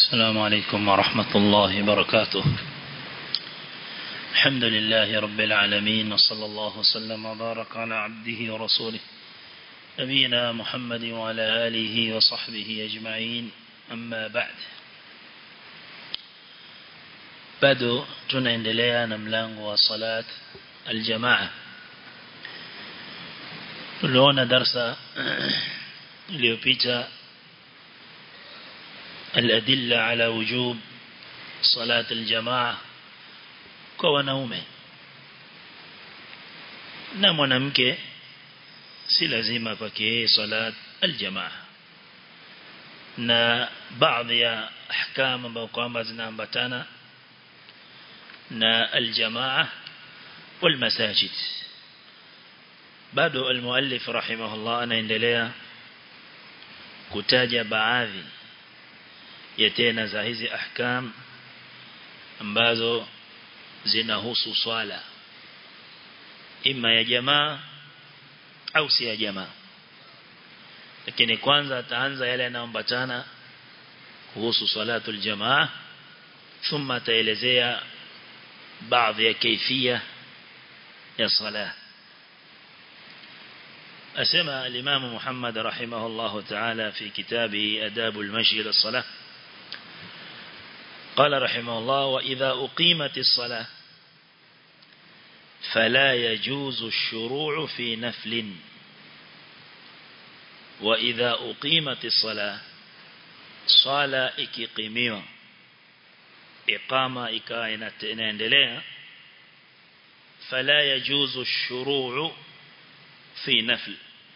السلام عليكم ورحمة الله وبركاته الحمد لله رب العالمين وصلى الله وسلم وبارك على عبده ورسوله نبينا محمد وعلى آله وصحبه أجمعين أما بعد bado tunaendelea na mlango wa salat aljamaa tuliona darsa iliyopita الأدلة على وجوب صلاة الجماعة kwa wanaume na mwanamke si lazima kwake salat aljamaa na baadhi ya ahkam ambazo kwamba zinaambatana na aljamaa والمساجد bado almuallif rahimahullah anaendelea kutaja baadhi ya tena za hizi ahkam ambazo zinahusu swala ima ya jamaa au si ya jamaa lakini kwanza ataanza yale yanayoambatana kuhusu salatul jamaa thumma ataelezea baadhi ya kaifia ya sala أسمى الإمام محمد رحمه الله تعالى في كتابه أداب المشي للصلاة قال رحمه الله وإذا أقيمت الصلاة فلا يجوز الشروع في نفل وإذا أقيمت الصلاة صلاة إكيقيمية إقامة إكاينة فلا يجوز الشروع في نفل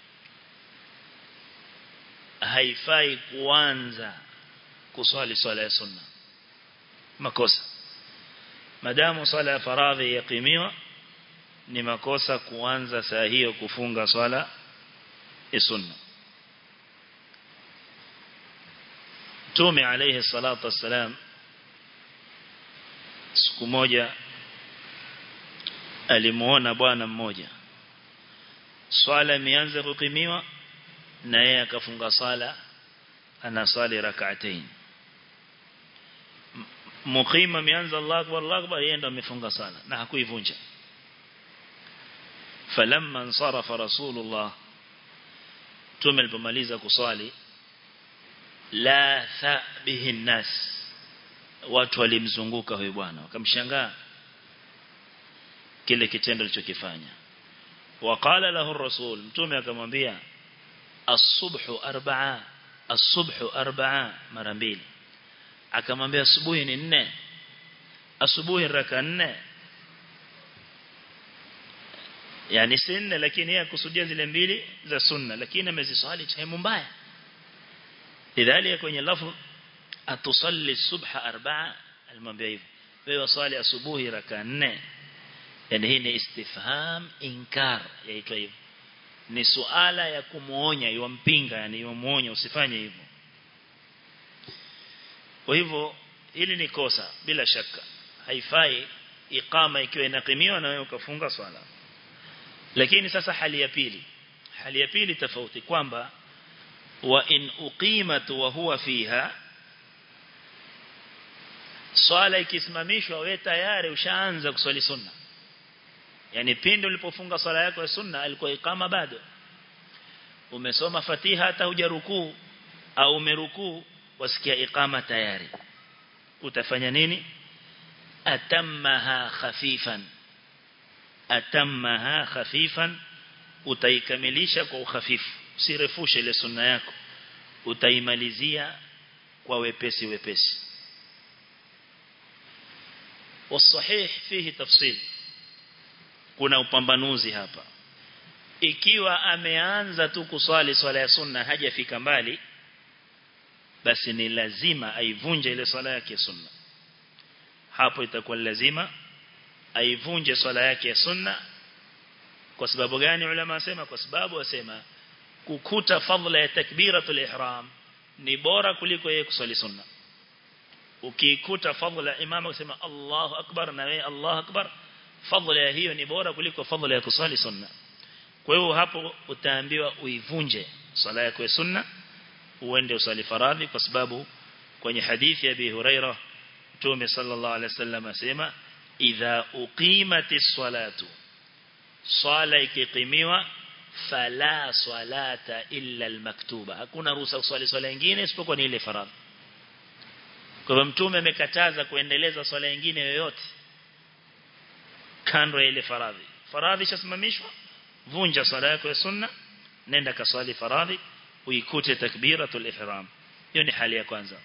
haifai kuanza kuswali swala ya sunna makosa madamu swala ya faradhi yakimiwa ni makosa kuanza saa hiyo kufunga swala ya sunna Mtume alayhi salatu wassalam siku moja alimuona bwana mmoja swala imeanza kukimiwa na yeye akafunga sala anasali rak'atain muqima ameanza Allah akbar Allah akbar yeye ndo amefunga sala na hakuivunja falamma ansarafa rasulullah tume alipomaliza kuswali la tha bihi nas watu walimzunguka huyo bwana wakamshangaa kile kitendo alichokifanya waqala lahu ar-rasul mtume akamwambia as-subhu arba'a as-subhu arba'a mara mbili akamwambia asubuhi ni nne asubuhi raka nne yani si nne lakini yeye akusudia zile mbili za sunna lakini ameziswali sehemu mbaya lidhalika kwenye lafzi atusalli subha arba'a alimwambia hivyo wewe swali asubuhi raka nne yani hii ni istifham inkar yaitwa hivyo ni suala ya kumuonya yumpinga yani yumuonya usifanye hivyo kwa hivyo hili ni kosa bila shaka haifai iqama ikiwa inakimiwa na wewe ukafunga swala lakini sasa hali ya pili hali ya pili tofauti kwamba wa in uqimat wa huwa fiha swala ikisimamishwa wewe tayari ushaanza kuswali sunna yani pindi ulipofunga swala yako ya sunna alikuwa ikama bado umesoma fatiha hata hujarukuu au umerukuu wasikia ikama tayari utafanya nini atammaha khafifan atammaha khafifan utaikamilisha kwa ukhafifu usirefushe ile sunna yako utaimalizia kwa wepesi wepesi والصحيح فيه تفصيل kuna upambanuzi hapa ikiwa ameanza tu kuswali swala ya sunna hajafika mbali basi ni lazima aivunje ile swala yake ya sunna hapo itakuwa lazima aivunje swala yake ya sunna kwa sababu gani ulama wasema kwa sababu wasema kukuta fadhila ya takbiratul ihram ni bora kuliko yeye kuswali sunna ukikuta fadhila imamu kusema Allahu akbar na wewe Allahu akbar fadhila ya hiyo ni bora kuliko fadhila ya kusali sunna kwa hiyo hapo utaambiwa uivunje swala yako ya sunna uende usali faradhi kwa sababu kwenye hadithi ya Abi Huraira Mtume sallallahu alaihi wasallam asema idha uqimatis salatu swala ikikimiwa fala salata illa almaktuba hakuna ruhusa kuswali swala nyingine isipokuwa ni ile faradhi kwa hivyo mtume amekataza kuendeleza swala nyingine yoyote kando ya ile faradhi faradhi shasimamishwa vunja swala yako ya sunna nenda kaswali faradhi uikute takbiratul ihram hiyo ni hali ya kwanza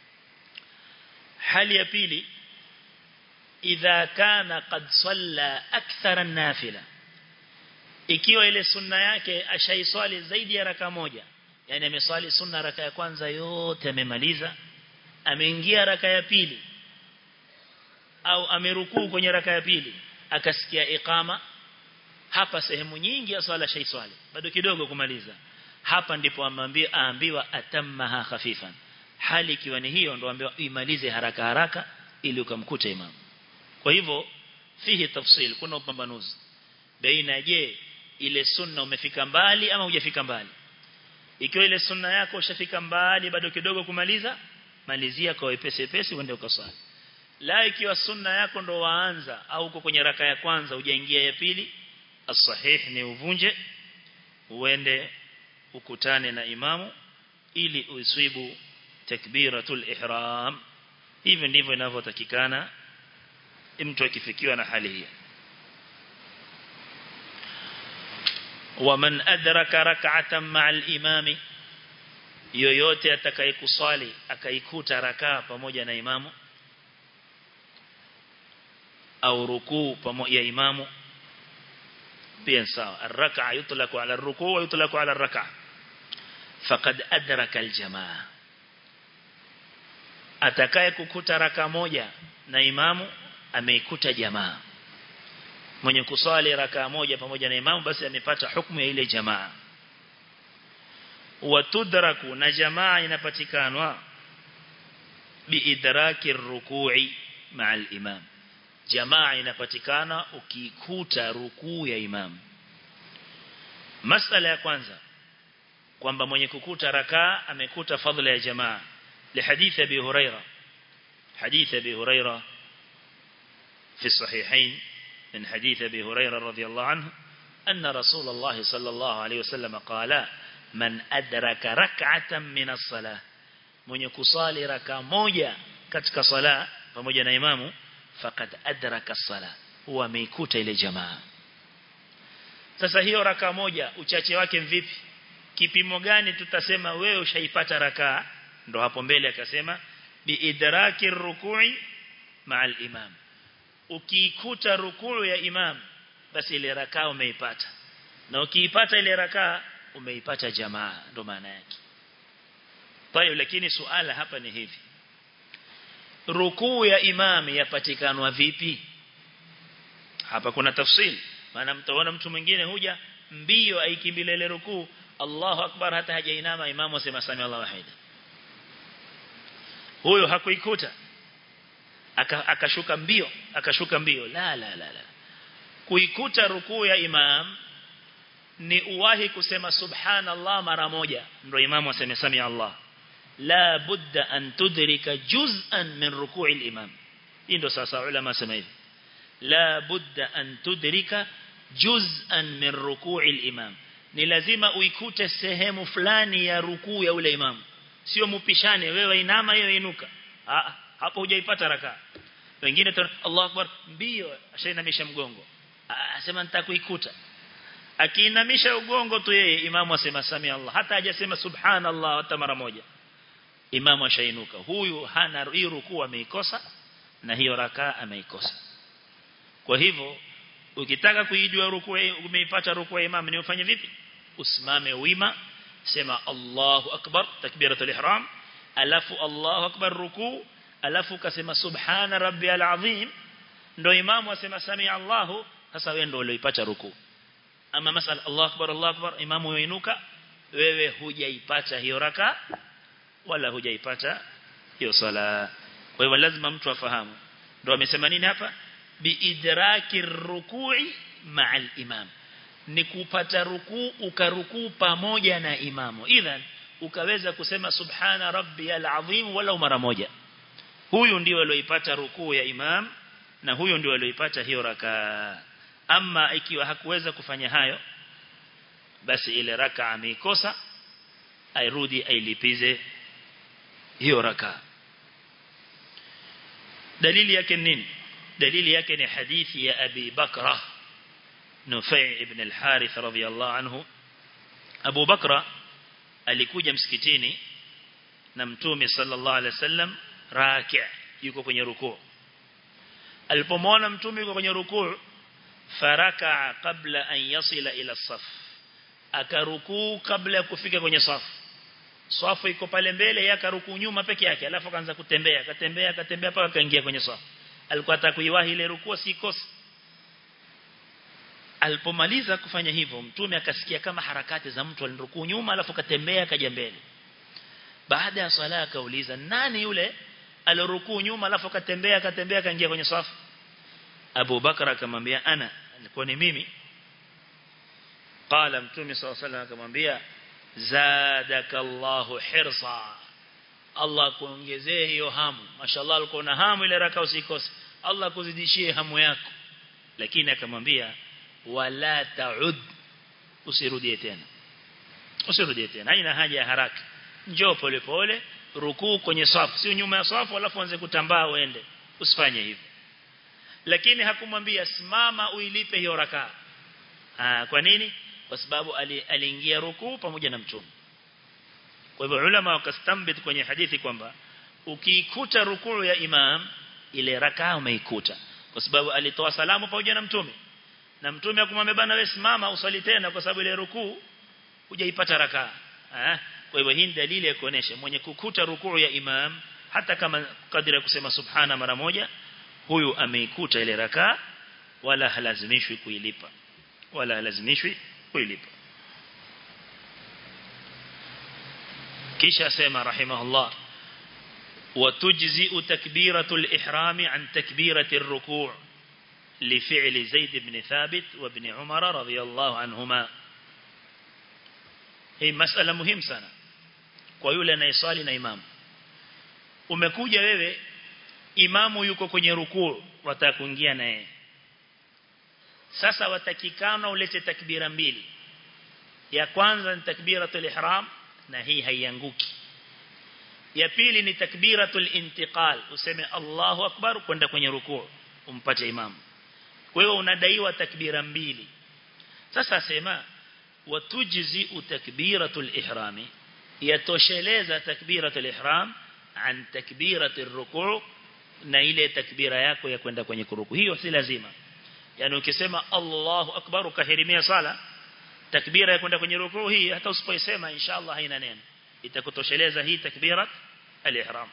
hali ya pili idha kana qad salla akthara an-nafila ikiwa ile sunna yake ashaiswali zaidi ya raka moja yani ameswali sunna raka ya kwanza yote amemaliza ameingia raka ya pili au amerukuu kwenye raka ya pili akasikia iqama hapa sehemu nyingi ya swala shaiswali bado kidogo kumaliza hapa ndipo amwambia aambiwa atammaha khafifan hali ikiwa ni hiyo ndo ambiwa imalize haraka haraka ili ukamkuta imam kwa hivyo fihi tafsil kuna upambanuzi baina je ile sunna umefika mbali ama hujafika mbali ikiwa ile sunna yako ushafika mbali bado kidogo kumaliza malizia kwa wepesi wepesi uende ukaswali la ikiwa sunna yako ndo waanza au uko kwenye raka ya kwanza hujaingia ya pili as-sahih ni uvunje uende ukutane na imamu ili uiswibu takbiratul ihram hivi ndivyo inavyotakikana mtu akifikiwa na hali hii waman adraka rak'atan ma'al imami yoyote atakayekuswali akaikuta rakaa pamoja na imamu au rukuu pamoja ya imamu pia sawa arrak'a yutlaqu ala arrukuu wa yutlaqu ala arrak'a faqad adraka aljamaa atakaye kukuta raka moja na imamu ameikuta jamaa mwenye kuswali raka moja pamoja na imamu basi amepata hukumu ya ile jamaa watudraku na jamaa inapatikanwa biidraki rukui ma'al imam jamaa inapatikana ukikuta rukuu ya imam masala ya kwanza kwamba mwenye kukuta rakaa amekuta fadhila ya jamaa لحديث أبي هريرة حديث أبي هريرة في الصحيحين من حديث أبي هريرة رضي الله عنه أن رسول الله صلى الله عليه وسلم قال من أدرك ركعة من الصلاة من يكسالي ركع موجة كتك صلاة فموجة إمامه فقد أدرك الصلاة هو ميكوت إلى جماعة sasa hiyo raka moja uchache wake mvipi kipimo gani tutasema wewe ushaipata rakaa ndo hapo mbele akasema biidraki rukui ma'al imam ukiikuta rukuu ya imam basi ile rakaa umeipata na ukiipata ile rakaa umeipata jamaa ndo maana yake Tayo lakini suala hapa ni hivi rukuu ya imam yapatikanwa vipi hapa kuna tafsiri maana mtaona mtu mwingine huja mbio aikimbile ile rukuu Allahu akbar hata hajainama imamu asema sami Allahu wahida huyo hakuikuta akashuka aka mbio akashuka mbio la la la la kuikuta rukuu ya imam ni uwahi kusema subhanallah mara moja ndio imamu aseme sami Allah la budda an tudrika juz'an min ruku'i al-imam hii ndio sasa ulama sema hivi la budda an tudrika juz'an min ruku'i al-imam ni lazima uikute sehemu fulani ya rukuu ya ule imamu sio mupishane wewe inama yeye inuka ah hapo hujaipata raka wengine tu Allahu akbar mbio ashainamisha mgongo asema nitakuikuta akiinamisha ugongo tu yeye imamu asema sami Allah hata hajasema subhanallah hata mara moja imamu ashainuka huyu hana hiyo rukuu ameikosa na hiyo raka ameikosa kwa hivyo ukitaka kuijua rukuu umeipata rukuu ya imamu ni ufanye vipi usimame wima sema Allahu akbar takbiratul ihram alafu Allahu akbar ruku alafu kasema subhana rabbiyal azim ndo imamu asema sami Allahu sasa wewe ndo ulioipata ruku ama masala Allahu akbar Allahu akbar imamu yoinuka wewe hujaipata hiyo raka wala hujaipata hiyo sala kwa hivyo lazima mtu afahamu ndo amesema nini hapa biidraki rukui ma'al imam ni kupata rukuu ukarukuu pamoja na imamu idhan ukaweza kusema subhana rabbiyal azim wala mara moja huyu ndio alioipata rukuu ya imam na huyo ndio alioipata hiyo raka ama ikiwa hakuweza kufanya hayo basi ile raka ameikosa airudi ailipize hiyo raka dalili yake nini dalili yake ni hadithi ya Abi Bakra Nufai ibn al-Harith radhiyallahu anhu Abu Bakra alikuja msikitini na mtume sallallahu alaihi wasallam raki' yuko kwenye rukuu alipomwona mtume yuko kwenye rukuu faraka kabla an yasila ila saf akarukuu kabla ya kufika kwenye safu safu iko pale mbele yeye akarukuu nyuma peke yake alafu akaanza kutembea akatembea akatembea mpaka akaingia kwenye safu alikuwa atakuiwahi ile rukuu sikosi alipomaliza kufanya hivyo mtume akasikia kama harakati za mtu alirukuu nyuma alafu katembea kaja mbele baada ya swala akauliza nani yule alirukuu nyuma alafu katembea akatembea kaingia kwenye safu Abu Bakar akamwambia ana alikuwa ni mimi qala mtume صلى الله عليه وسلم akamwambia zadakallahu hirsa Allah kuongezee hiyo hamu mashallah alikuwa na hamu ile raka usikose Allah kuzidishie hamu yako lakini akamwambia wala taud usirudie tena usirudie tena haina haja ya haraka njoo pole pole rukuu kwenye safu sio nyuma ya safu alafu anze kutambaa uende usifanye hivyo lakini hakumwambia simama uilipe hiyo raka ah kwa nini kwa sababu aliingia ali rukuu pamoja na mtume kwa hivyo ulama wakastambit kwenye hadithi kwamba ukiikuta rukuu ya imam ile rakaa umeikuta kwa sababu alitoa salamu pamoja na mtume na mtume akamwambia bana wewe simama usali tena kwa sababu ile rukuu hujaipata rakaa eh kwa hivyo hii dalili ya kuonesha mwenye kukuta rukuu ya imam hata kama kadri ya kusema subhana mara moja huyu ameikuta ile rakaa wala halazimishwi kuilipa wala halazimishwi kuilipa kisha sema rahimahullah وتجزئ تكبيرة الإحرام عن تكبيرة الركوع لفعل زيد بن ثابت وابن عمر رضي الله عنهما hii masala muhimu sana kwa yule anayeswali na imamu umekuja wewe imamu yuko kwenye rukuu wataka kuingia naye sasa watakikana ulete takbira mbili ya kwanza ni takbiratul ihram na hii haianguki ya pili ni takbiratul intiqal useme Allahu akbar kwenda kwenye rukuu umpate imamu kwa hiyo unadaiwa takbira mbili sasa sema watujzi takbiratul ihrami yatosheleza takbiratul ihram an takbiratul rukuu na ile takbira yako ya kwenda kwenye kuruku hiyo si lazima yani ukisema Allahu akbar ukahirimia sala takbira ya kwenda kwenye rukuu hii hata usipoisema inshallah haina neno itakutosheleza hii takbirat al-ihram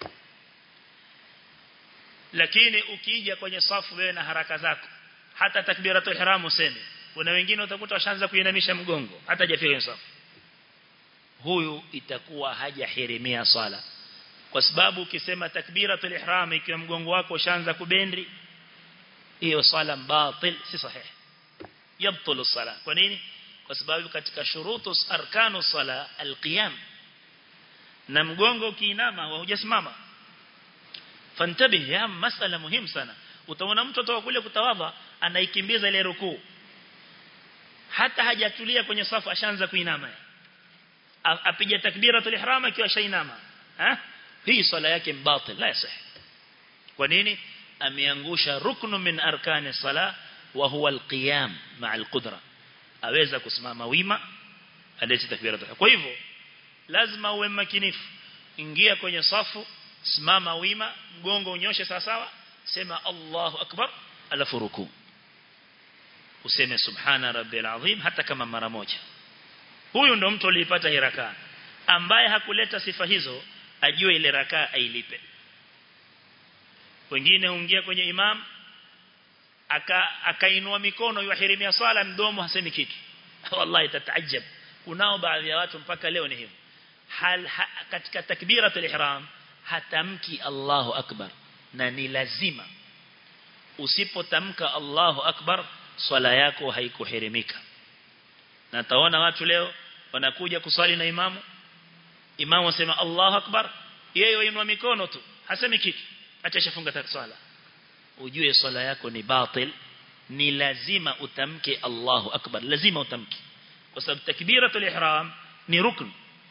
lakini ukija kwenye safu wewe na haraka zako hata takbiratul ihram useme kuna wengine utakuta washaanza kuinamisha mgongo hata hajafika kwenye safu huyu itakuwa hajahirimia swala kwa sababu ukisema takbiratul ihram ikiwa mgongo wako ushaanza kubendi hiyo swala batil si sahihi yabtulu sala kwa nini kwa sababu katika shurutu arkanu sala alqiyam na mgongo ukiinama hujasimama fantabih ya masala muhimu sana utaona mtu atoka kule kutawadha anaikimbiza ile rukuu hata hajatulia kwenye safu ashaanza kuinama apige takbiratul ihram akiwa shainama ha hii swala yake batil la yasih kwa nini ameangusha ruknu min arkani sala wa huwa alqiyam ma'a alqudra aweza kusimama wima alete takbiratul kwa hivyo lazima uwe makinifu ingia kwenye safu simama wima mgongo unyoshe sawa sawa sema Allahu akbar alafu ruku useme subhana rabbil azim hata kama mara moja huyu ndo mtu aliyepata hii rakaa ambaye hakuleta sifa hizo ajue ile rakaa ailipe wengine huingia kwenye imam aka akainua mikono yuhirimia swala mdomo hasemi kitu wallahi tataajab kunao baadhi ya watu mpaka leo ni hivyo hal ha, katika takbiratul ihram hatamki Allahu akbar na ni lazima usipotamka Allahu akbar swala yako haikuhirimika na taona watu leo wanakuja kuswali na imamu imamu asema Allahu akbar yeye wainua mikono tu hasemi kitu atashafunga swala ujue swala yako ni batil ni lazima utamke Allahu akbar lazima utamke kwa sababu takbiratul ihram ni rukn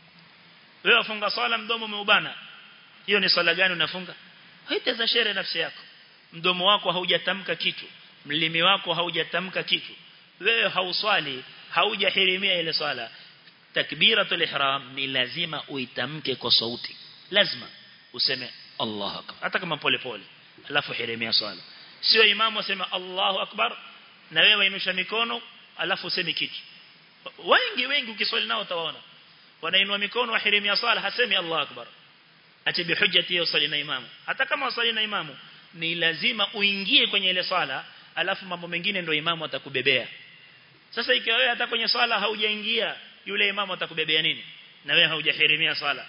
wewe ufunga swala mdomo umeubana hiyo ni swala gani unafunga haitaza shere nafsi yako mdomo wako haujatamka kitu mlimi wako haujatamka kitu wewe hauswali haujahirimia ile swala takbiratul ihram ni lazima uitamke kwa sauti lazima useme Allahu akbar hata kama pole pole alafu hirimia swala sio imamu asema Allahu akbar na wewe inusha mikono alafu useme kitu wengi wengi ukiswali nao utawaona wanainua mikono wahirimia swala hasemi Allahu akbar acha bihujjati hiyo swali na imamu hata kama swali na imamu ni lazima uingie kwenye ile swala alafu mambo mengine ndio imamu atakubebea sasa ikiwa wewe hata kwenye swala haujaingia yule imamu atakubebea nini na wewe haujahirimia swala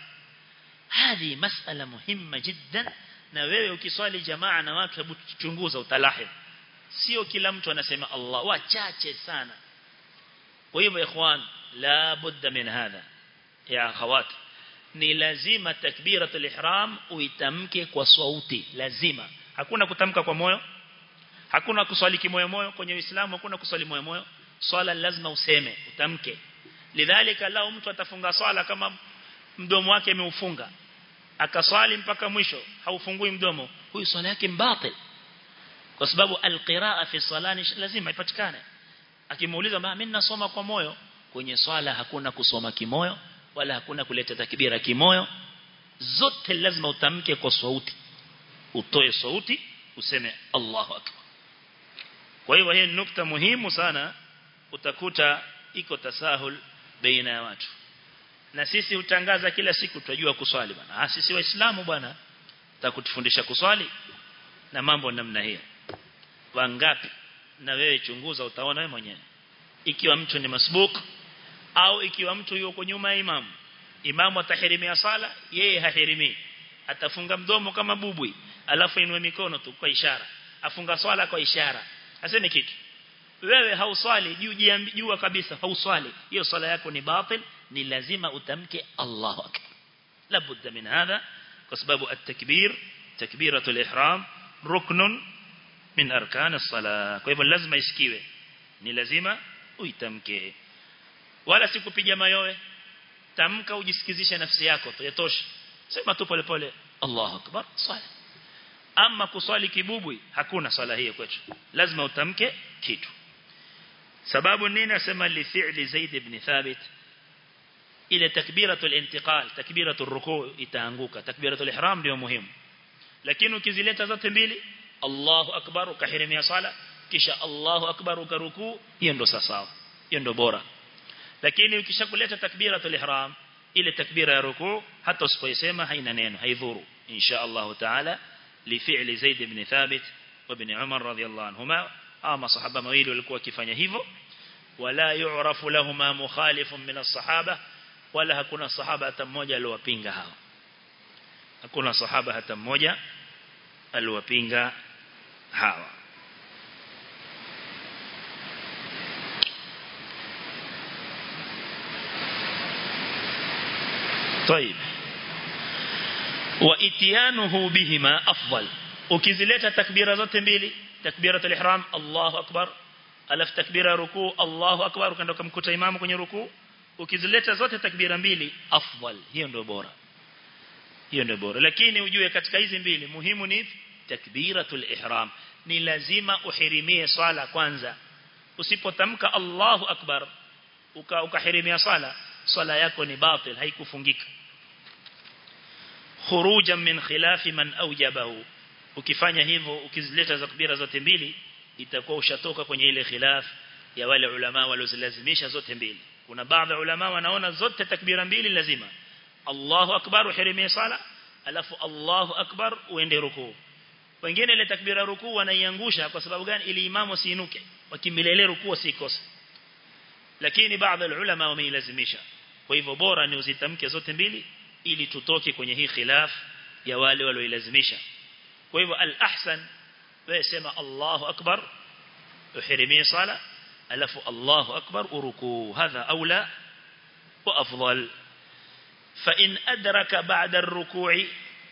hadi masala muhimma jiddan na wewe ukiswali jamaa na watu hebu chunguza utalahid sio kila mtu anasema Allah wachache sana kwa hivyo ikhwan la budda min hadha ya akhawat ni lazima takbiratul ihram uitamke kwa sauti lazima hakuna kutamka kwa moyo hakuna kuswali kimoyo moyo kwenye Uislamu hakuna kuswali moyo moyo swala lazima useme utamke lidhalika lao mtu atafunga swala kama mdomo wake ameufunga akaswali mpaka mwisho haufungui mdomo huyu swala yake mbatil kwa sababu alqiraa fi salani lazima ipatikane akimuuliza mimi nasoma kwa moyo kwenye swala hakuna kusoma kimoyo wala hakuna kuleta takbira kimoyo zote lazima utamke kwa sauti utoe sauti useme Allahu akbar kwa hiyo hii nukta muhimu sana utakuta iko tasahul baina ya watu na sisi utangaza kila siku tunajua kuswali bwana ah sisi waislamu bwana tutakutufundisha kuswali na mambo namna hiyo wangapi na wewe chunguza utaona wewe mwenyewe ikiwa mtu ni masbuk au ikiwa mtu yuko nyuma ya imamu imamu atahirimia sala yeye hahirimi atafunga mdomo kama bubwi alafu inue mikono tu kwa ishara afunga swala kwa ishara aseme kitu wewe hauswali juu jua kabisa hauswali hiyo swala yako ni batil ni lazima utamke Allahu akbar labudda min hadha kwa sababu at-takbir takbiratul ihram ruknun min arkan as-salah kwa hivyo lazima isikiwe ni lazima uitamke wala sikupiga mayowe tamka ujisikizishe nafsi yako tu yatosha sema tu pole pole Allahu akbar swala ama kuswali kibubwi hakuna swala hiyo kwetu lazima utamke kitu sababu nini nasema li fi'li Zaid ibn Thabit ile takbiratul intiqal takbiratul ruku' itaanguka takbiratul ihram ndio muhimu lakini ukizileta zote mbili Allahu akbar ukahirimia sala kisha Allahu akbar ukaruku hiyo ndo sawa hiyo ndo bora lakini ukishakuleta takbiratul ihram ile takbira ya ruku hata usipoisema haina neno haidhuru insha Allah taala li fi'li Zaid ibn Thabit wa ibn Umar radhiyallahu anhuma ama sahaba mawili walikuwa wakifanya hivyo wala yu'rafu lahumma mukhalifun min as-sahaba wala hakuna sahaba hata mmoja aliwapinga hawa hakuna sahaba hata mmoja aliwapinga hawa طيب واتيانه بهما افضل ukizileta takbira zote mbili takbiratul ihram Allahu akbar alaf takbira ruku Allahu akbar ukaenda kumkuta imamu kwenye ruku ukizileta zote takbira mbili afdal hiyo ndio bora hiyo ndio bora lakini ujue katika hizi mbili muhimu ni takbiratul ihram ni lazima uhirimie swala kwanza usipotamka Allahu akbar uka ukahirimia swala swala yako ni batil haikufungika khurujan min khilafi man awjabahu ukifanya hivyo ukizileta takbira zote mbili itakuwa ushatoka kwenye ile khilaf ya wale ulama waliolazimisha zote mbili kuna baadhi ya ulama wanaona zote takbira mbili lazima Allahu akbar uhirimie sala alafu Allahu akbar uende rukuu wengine ile takbira rukuu wanaiangusha kwa sababu gani ili imamu siinuke wakimbilele rukuu sikose lakini baadhi ya ulama wameilazimisha kwa hivyo bora ni uzitamke zote mbili ili tutoke kwenye hii khilaf ya wale walioilazimisha kwa hivyo al-ahsan wewe sema Allahu akbar uhirimie sala alafu Allahu akbar urukuu hadha aula wa afdal fa in adraka ba'da ar-ruku'i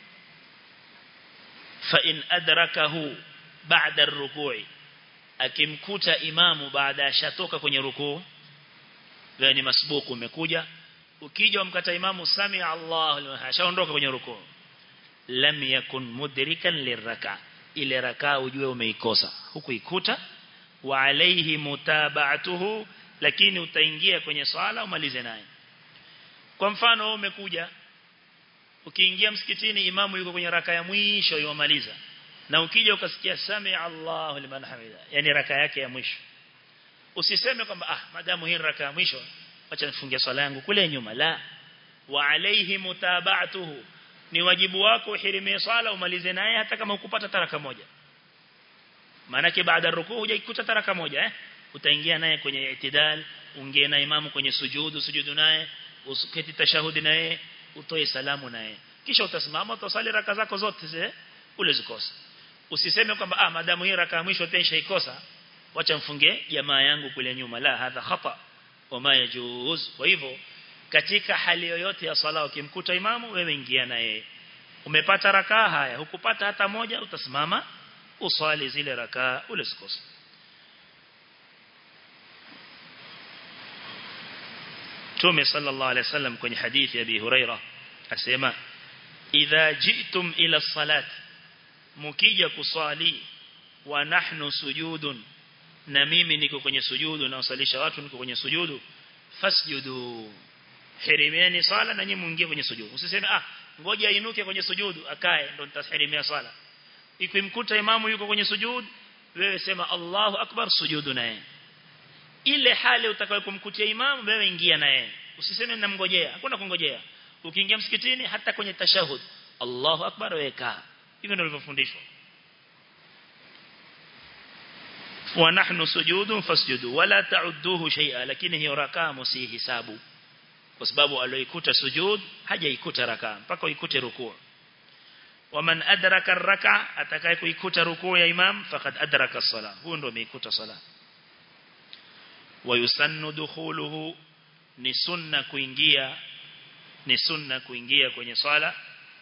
fa in adrakahu ba'da ar-ruku'i akimkuta imamu baada ashatoka kwenye rukuu gani masbuku umekuja ukija umkata imamu sami Allahu liman ashaondoka kwenye rukuu lam yakun mudrikan liraka ile raka ujue umeikosa hukuikuta wa alayhi mutaba'atuhu lakini utaingia kwenye swala umalize naye kwa mfano umekuja ukiingia msikitini imamu yuko kwenye raka ya mwisho yomaliza na ukija ukasikia sami Allahu liman hamida yani raka yake ya mwisho usiseme kwamba ah madamu hii raka ya mwisho acha nifungie swala yangu kule nyuma la wa alayhi mutaba'atuhu ni wajibu wako uhirimie swala umalize naye hata kama ukupata taraka moja maana baada ya rukuu hujaikuta taraka moja eh utaingia naye kwenye itidal ungie na imamu kwenye sujudu sujudu naye usiketi tashahudi naye utoe salamu naye kisha utasimama utasali raka zako zote zile ule zikosa usiseme kwamba ah madamu hii raka ya mwisho tensha ikosa wacha mfunge jamaa yangu kule nyuma la hadha khata wama yajuz kwa hivyo katika hali yoyote ya swala ukimkuta imamu wewe ingia na yeye umepata rakaa haya hukupata hata moja utasimama uswali zile rakaa ule sikosa Tume sallallahu alaihi wasallam kwenye hadithi ya Abi Huraira asema idha jitum ila salat mukija kuswali wa nahnu sujudun na mimi niko kwenye sujudu na usalisha watu niko kwenye sujudu fasjudu hirimieni sala na nyinyi muingie kwenye sujudu usiseme ah ngoja inuke kwenye sujudu akae ndo nitahirimia sala ikimkuta imamu yuko kwenye sujudu wewe sema Allahu akbar sujudu naye ile hali utakayokumkutia imamu wewe ingia naye usiseme namngojea hakuna kungojea ukiingia msikitini hata kwenye tashahud Allahu akbar weka hivyo ndivyo tulivyofundishwa wa nahnu sujudun fasjudu wala ta'udduhu shay'a lakini hiyo rakaa msihisabu kwa sababu aliyoikuta sujud hajaikuta rakaa mpaka uikute rukuu waman adraka ar-raka atakaye kuikuta rukuu ya imam faqad adraka as-sala huyo ndio ameikuta sala wayusannu dukhuluhu ni sunna kuingia ni sunna kuingia kwenye swala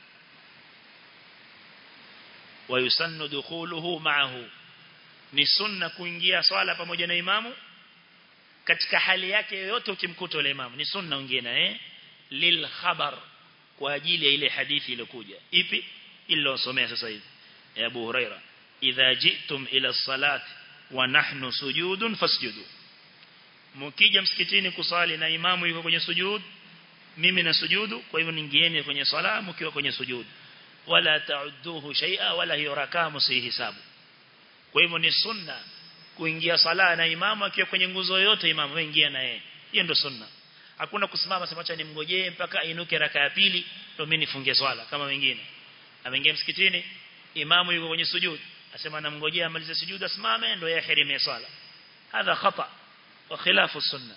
wayusannu dukhuluhu ma'ahu ni sunna kuingia swala pamoja na imamu katika hali yake yoyote ukimkuta yule imamu ni sunna uingie naye lil khabar kwa ajili ya ile hadithi iliyokuja ipi iliyosomea sasa hivi ya Abu Huraira idha jitum ila salat wa nahnu sujudun fasjudu mkija msikitini kusali na imamu yuko kwenye sujud mimi na sujudu kwa hivyo ningieni kwenye sala mkiwa kwenye sujud wala ta'udduhu shay'a wala hiyo rakaa msihisabu kwa hivyo ni sunna kuingia sala na imamu akiwa kwenye nguzo yote imamu aingia na yeye hiyo ndio sunna hakuna kusimama sema acha nimngojee mpaka inuke raka ya pili ndio mimi nifunge swala kama wengine ameingia msikitini imamu yuko kwenye sujud asema namngojea amalize sujud asimame ndio yahirimie swala hadha khata wa khilafu sunna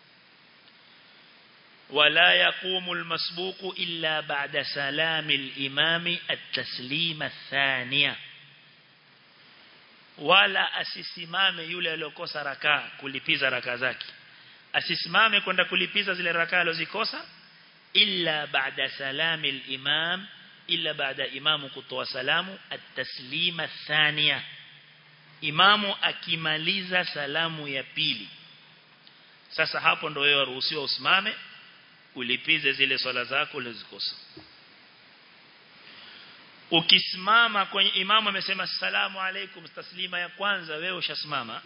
ولا يقوم المسبوق إلا بعد سلام الإمام التسليم الثانية wala asisimame yule aliyokosa rakaa kulipiza rakaa zake asisimame kwenda kulipiza zile rakaa alizikosa illa baada salami al-imam illa baada imamu kutoa salamu at-taslima thania imamu akimaliza salamu ya pili sasa hapo ndio wewe ruhusiwa usimame ulipize zile swala zako ulizikosa ukisimama kwenye imamu amesema salamu alaikum taslima ya kwanza wewe ushasimama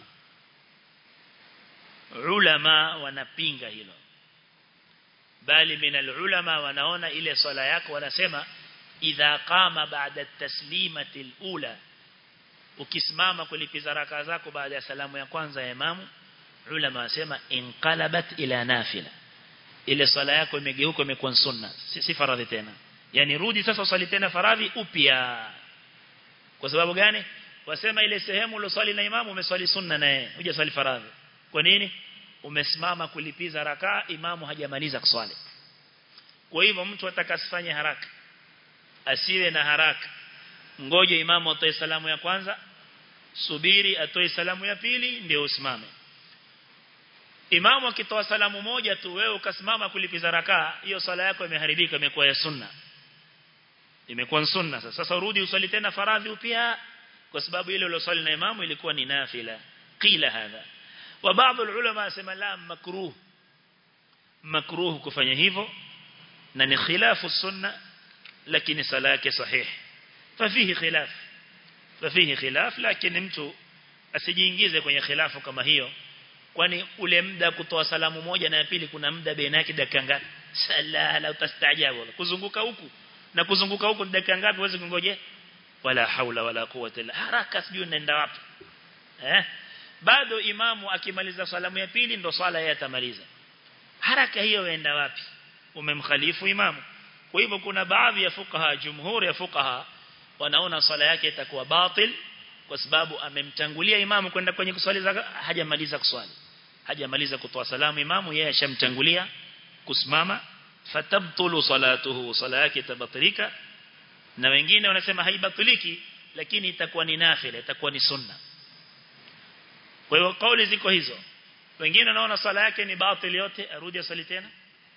ulama wanapinga hilo bali minal ulama wanaona ile swala yako wanasema idha qama baada taslimati alula ukisimama kulipiza raka zako baada ya salamu ya kwanza ya imamu ulama wasema inqalabat ila nafila ile swala yako imegeuka imekuwa sunna si, si faradhi tena yani rudi sasa usali tena faradhi upya kwa sababu gani wasema ile sehemu uloswali na imamu umeswali sunna naye hujaswali faradhi kwa nini umesimama kulipiza rakaa imamu hajamaliza kuswali kwa hivyo mtu atakasifanye haraka asiwe na haraka ngoje imamu atoe salamu ya kwanza subiri atoe salamu ya pili ndio usimame imamu akitoa salamu moja tu wewe ukasimama kulipiza rakaa hiyo swala yako imeharibika imekuwa ya sunna imekuwa sunna sasa sasa urudi usali tena faradhi upya kwa sababu ile ulosali na imamu ilikuwa ni nafila qila hadha wa baadhi ulama asema la makruh makruh kufanya hivyo na ni khilafu sunna lakini sala yake sahih fafihi khilaf fafihi khilaf lakini mtu asijiingize kwenye khilafu kama hiyo kwani ule muda kutoa salamu moja na ya pili kuna muda baina yake dakika ngapi sala la utastaajabu kuzunguka huku na kuzunguka huku dakika ngapi uweze kungoje wala haula wala quwwata illa haraka sijui naenda wapi eh bado imamu akimaliza salamu ya pili ndo swala yeye atamaliza haraka hiyo waenda wapi umemkhalifu imamu kwa hivyo kuna baadhi ya fuqaha jumhuri ya fuqaha wanaona swala yake itakuwa batil kwa sababu amemtangulia imamu kwenda kwenye kuswali hajamaliza kuswali hajamaliza kutoa salamu imamu yeye ashamtangulia kusimama fatabtulu salatuhu sala yake tabatilika na wengine wanasema haibatiliki lakini itakuwa ni nafila itakuwa ni sunna kwa hiyo kauli ziko hizo wengine wanaona sala yake ni batil yote arudi asali tena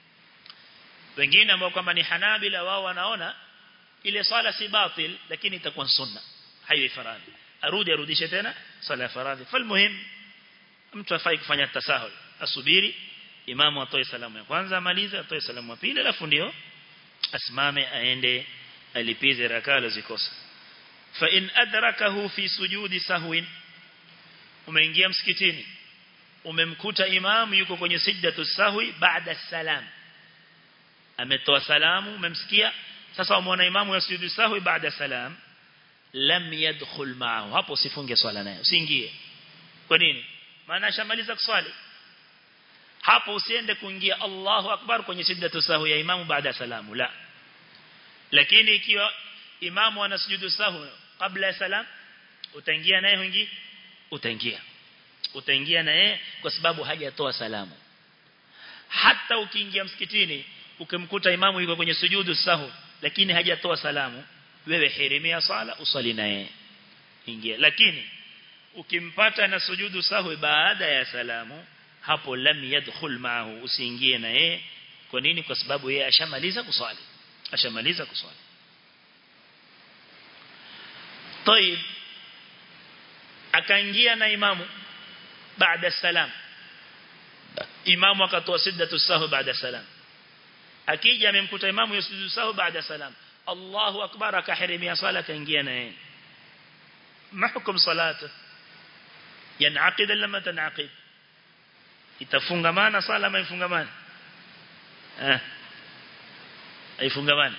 wengine ambao kwamba ni hanabila wao wanaona ile swala si batil lakini itakuwa sunna haiwi faradhi arudi arudishe tena sala ya faradhi falmuhim mtu afai kufanya tasahul asubiri imamu atoe salamu ya kwanza amalize atoe salamu ya pili alafu ndio asimame aende alipize rakaa alizikosa fa in adrakahu fi sujudi sahwin umeingia msikitini umemkuta imamu yuko kwenye sijdatu sahwi baada salam ametoa salamu umemsikia sasa umeona imamu ya sujudu sahwi baada salam lam yadkhul ma'ahu hapo usifunge swala naye usiingie kwa nini maana ashamaliza kuswali hapo usiende kuingia Allahu akbar kwenye sijdatu sahwi ya imamu baada salamu la lakini ikiwa imamu ana sujudu sahwi kabla ya salam utaingia naye huingi utaingia utaingia naye kwa sababu hajatoa salamu hata ukiingia msikitini ukimkuta imamu yuko kwenye sujudu sahu lakini hajatoa salamu wewe hirimia sala usali naye ingia lakini ukimpata na sujudu sahu baada ya salamu hapo lam yadkhul maahu usiingie naye kwa nini kwa sababu yeye ashamaliza kuswali ashamaliza kuswali طيب akaingia na imamu baada salam imamu akatoa siddatu sahu baada salam akija amemkuta imamu yusujudu sahu baada salam Allahu akbar akahirimia sala kaingia naye ma hukum salatu yanaqid lama tanaqid itafungamana sala ama ifungamana eh haifungamani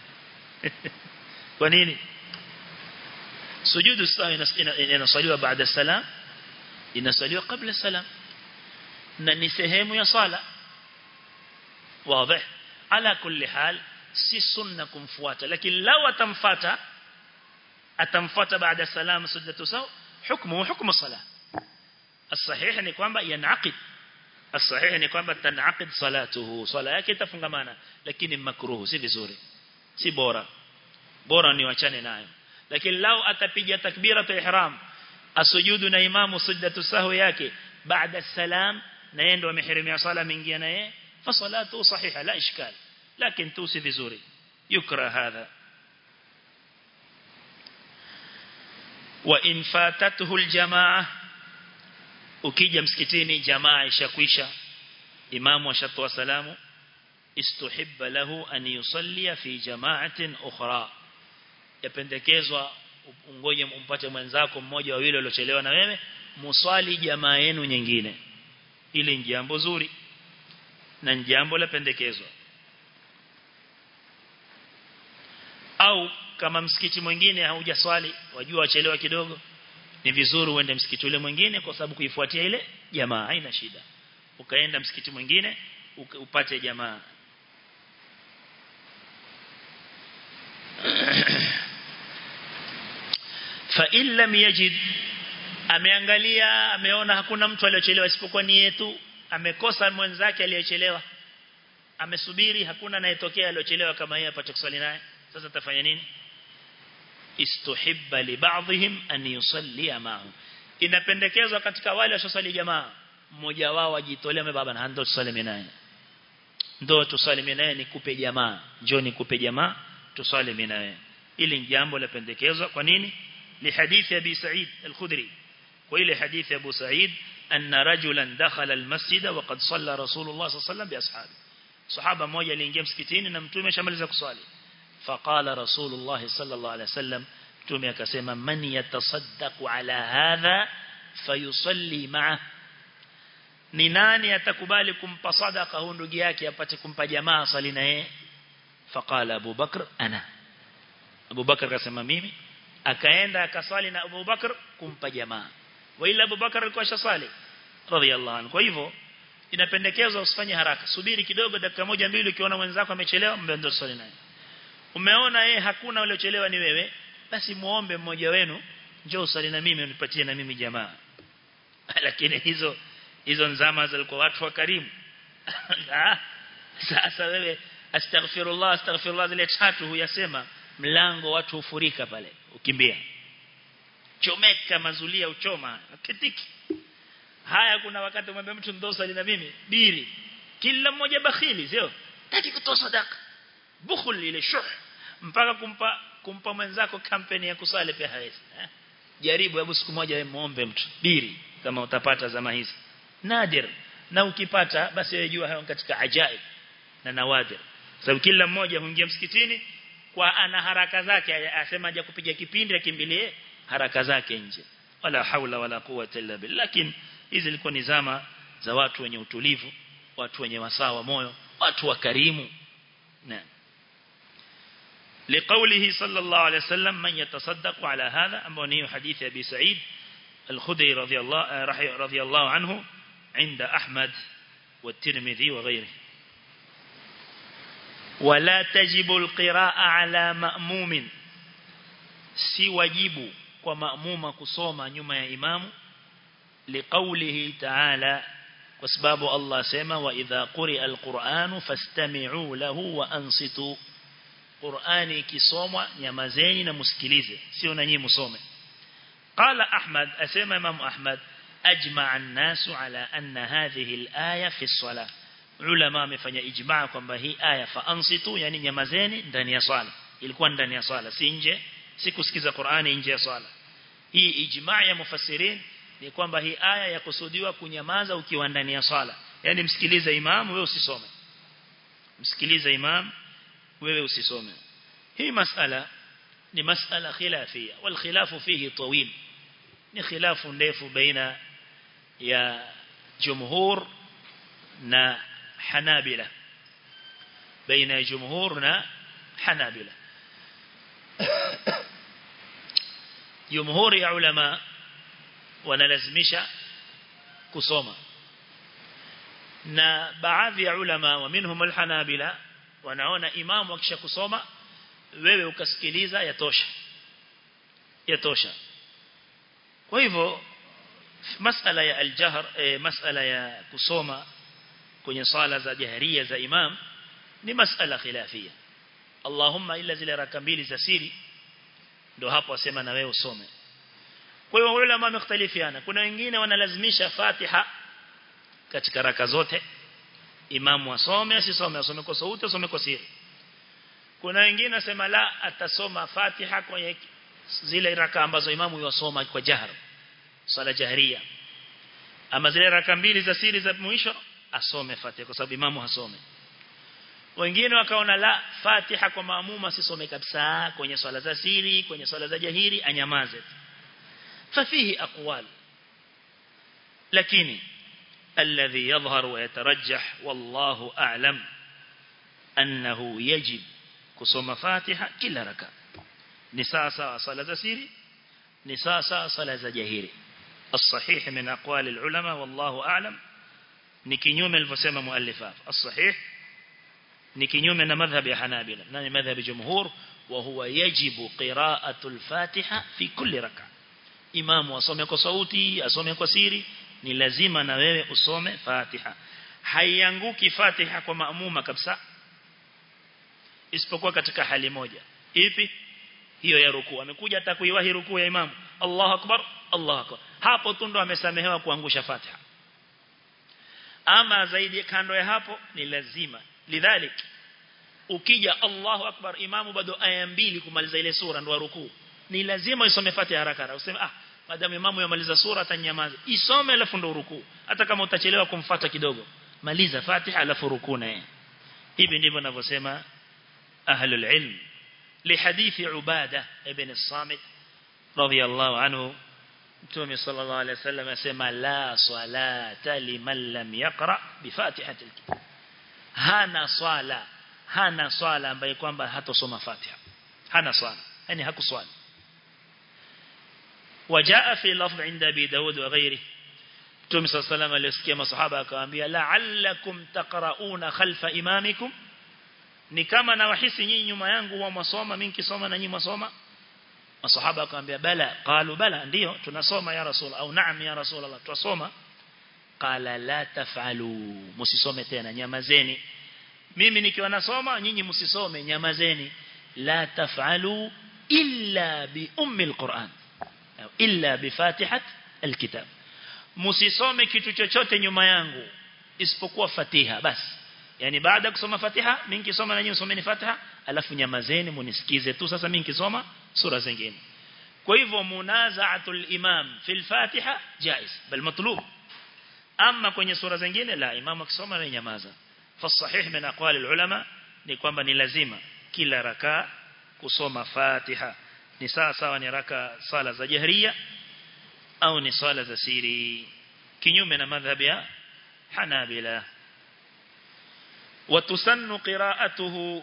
kwa nini sujudu sawi inasaliwa baada salam inasaliwa kabla salam na ni sehemu ya sala wazi ala kulli hal si sunna kumfuata lakini law atamfuata atamfuata baada salam sujudu sawi hukumu hukumu sala الصحيح ni kwamba yanaqid الصحيح ni kwamba tanaqid salatuhu sala yake itafungamana lakini makruhu si vizuri si bora bora ni wachane nayo lakini lao atapiga takbiratu ihram asujudu na imamu sujdatu sahwi yake baada salam na yeye ndo amehirimia sala mingia na yeye fa salatu sahiha la ishkal lakini tu si vizuri yukra hadha wa in fatatuhu aljamaa ukija msikitini jamaa ishakwisha imamu ashatoa salamu istuhibba lahu an yusalli fi jama'atin ukhra yapendekezwa ungoje umpate mwenzako mmoja wawili waliochelewa na wewe muswali jamaa yenu nyingine ili ni jambo zuri na ni jambo la pendekezwa au kama msikiti mwingine haujaswali wajua wachelewa kidogo ni vizuri uende msikiti ule mwingine kwa sababu kuifuatia ile jamaa haina shida ukaenda msikiti mwingine upate jamaa fa in lam yajid ameangalia ameona hakuna mtu aliyochelewa isipokuwa ni yetu amekosa mwenzake aliyechelewa amesubiri hakuna anayetokea aliyochelewa kama yeye apate kuswali naye sasa tafanya nini istuhibba li ba'dihim an yusalli ma'ahu inapendekezwa katika wale washosali jamaa mmoja wao ajitolea mimi baba na ndo tusali naye ndo tusali naye nikupe jamaa njoo nikupe jamaa tusali naye ili jambo la pendekezwa kwa nini li hadithi abi sa'id al-khudri kwa ile hadithi abu sa'id anna rajulan dakhala al-masjid wa qad salla rasulullah sallallahu alayhi wasallam bi ashabi sahaba mmoja aliingia msikitini na mtume shamaliza kuswali faqala rasulullah sallallahu alayhi wasallam mtume akasema man yatasaddaqu ala hadha fayusalli ma'a ni nani atakubali kumpa sadaka huyu ndugu yake apate kumpa jamaa sali na yeye faqala Abu Bakr ana Abu Bakr akasema mimi akaenda akaswali na Abu Bakr kumpa jamaa wala Abu Bakr alikuwa shasali radhiallahu anhu kwa hivyo inapendekezwa usifanye haraka subiri kidogo dakika moja mbili ukiona mwenzako amechelewa mbendo swali naye umeona yeye hakuna waliochelewa ni wewe basi muombe mmoja wenu njoo usali na mimi unipatie na mimi jamaa lakini hizo hizo nzama zilikuwa watu wa karimu sasa wewe astaghfirullah astaghfirullah zile tatu huyasema mlango watu hufurika pale ukimbia chomeka mazulia uchoma kitiki haya kuna wakati umwambia mtu ndosa na mimi biri kila mmoja bakhili sio taki kutoa sadaka bukhul ile shuh mpaka kumpa kumpa mwenzako kampeni ya kusali pia hawezi eh? jaribu hebu siku moja wewe muombe mtu biri kama utapata zama hizi nadir na ukipata basi wewe jua hayo katika ajaib na nawadir sababu kila mmoja huingia msikitini kwa ana haraka zake asema aje kupiga kipindi akimbilie haraka zake nje wala haula wala quwwata illa billah lakini hizi zilikuwa ni zama za watu wenye utulivu watu wenye wasawa moyo watu wakarimu naam لقوله صلى الله عليه وسلم من يتصدق على هذا أموني حديث أبي سعيد الخدري رضي الله, رضي الله عنه عند أحمد والترمذي وغيره ولا تجب القراءة على مأموم si wajibu kwa maamuma kusoma nyuma ya imamu liqaulihi ta'ala kwa sababu Allah sema wa idha quri'a alqur'anu fastami'u lahu wa ansitu Qur'ani ikisomwa nyamazeni na msikilize sio na nyinyi msome qala Ahmad asema Imam Ahmad ajma'a an-nasu ala anna hadhihi al-aya fi as-salah ulama wamefanya ijmaa kwamba hii aya fa ansitu yani nyamazeni ndani ya swala ilikuwa ndani ya swala si nje si kusikiza Qur'ani nje ya swala hii ijmaa ya mufassirin ni kwamba hii aya ya kusudiwa kunyamaza ukiwa ndani ya swala yani msikilize imam wewe usisome msikilize imam wewe usisome hii masala ni masala khilafia wal khilafu fihi tawil ni khilafu ndefu baina ya jumhur na hanabila baina ya jumhur na hanabila jumhur ya ulama wanalazimisha kusoma na baadhi ya ulama wa minhum alhanabila wanaona imamu akisha kusoma wewe ukasikiliza yatosha yatosha kwa hivyo masala ya aljahr e, masala ya kusoma kwenye sala za jaharia za imam ni masala khilafia Allahumma illa zile raka mbili za siri ndio hapo wasema na wewe usome kwa hiyo ulama wamekhtalifiana kuna wengine wanalazimisha Fatiha katika raka zote imamu asome asisome asome kwa sauti asome kwa siri kuna wengine nasema la atasoma Fatiha kwenye zile raka ambazo imamu yosoma kwa jahar sala jahria ama zile raka mbili za siri za mwisho asome Fatiha kwa sababu imamu hasome wengine wakaona la Fatiha kwa maamuma asisome kabisa kwenye swala za siri kwenye swala za jahiri anyamaze ففيه أقوال لكن الذي يظهر ويترجح والله أعلم أنه يجب كسوم فاتحة كل ركعة نساسا صلاة سيري نساسا صلاة جهيري الصحيح من أقوال العلماء والله أعلم نكنيوم الفسيمة مؤلفات الصحيح نكنيوم من مذهب حنابلة نعني مذهب جمهور وهو يجب قراءة الفاتحة في كل ركعة imamu asome kwa sauti asome kwa siri ni lazima na wewe usome Fatiha haianguki Fatiha kwa maamuma kabisa isipokuwa katika hali moja ipi hiyo ya rukuu amekuja atakuiwahi rukuu ya imamu Allahu akbar Allahu akbar hapo tu ndo amesamehewa kuangusha Fatiha ama zaidi kando ya hapo ni lazima lidhalik ukija Allahu akbar imamu bado aya mbili kumaliza ile sura ndo rukuu ni lazima isome Fatiha haraka haraka useme ah madamu imamu yamaliza sura atanyamaza isome alafu ndo rukuu hata kama utachelewa kumfuata kidogo maliza Fatiha alafu rukuu naye hivi ndivyo ninavyosema ahlul ilm لحديث عبادة ابن الصامت رضي الله عنه Mtume sallallahu alaihi wasallam asema la salata liman lam yaqra bi fatihatil kitab. Hana swala, hana swala ambaye kwamba hatosoma Fatiha. Hana swala, yani hakuswali. وجاء في لفظ عند ابي داود وغيره Mtume صلى الله عليه وسلم alisikia masahaba akawaambia la'allakum taqra'una khalfa imamikum ni kama nawahisi nyinyi nyuma yangu huwa masoma mimi nikisoma na nyinyi masoma masahaba akamwambia bala qalu bala ndio tunasoma ya rasul au naam ya rasul Allah tunasoma qala la taf'alu msisome tena nyamazeni mimi nikiwa nasoma nyinyi msisome nyamazeni la taf'alu illa bi ummi alquran au illa bi fatihat alkitab msisome kitu chochote nyuma yangu isipokuwa fatiha basi yani baada kusoma fatiha mimi nikisoma na nyinyi msomeni fatiha alafu nyamazeni munisikize tu sasa mimi nikisoma sura zingine kwa hivyo munazaatul imam fil fatiha jaiz bal matlub ama kwenye sura zingine la imam akisoma na nyamaza fasahih min aqwali ulama ni kwamba ni lazima kila raka kusoma fatiha ni sawa sawa ni raka sala za jahriya au ni sala za siri kinyume na madhhabi ya hanabila وتسن قراءته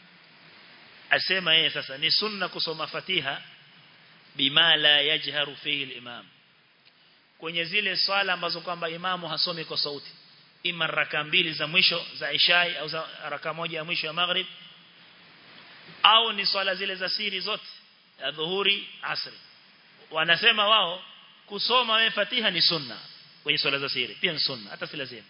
asema yeye sasa ni sunna kusoma fatiha bima la yajharu fihi al-imam kwenye zile swala ambazo kwamba imamu hasomi kwa sauti ima raka mbili za mwisho za ishai au za raka moja ya mwisho ya maghrib au ni swala zile za siri zote ya dhuhuri asri wanasema wao kusoma wewe fatiha ni sunna kwenye swala za siri pia ni sunna hata si lazima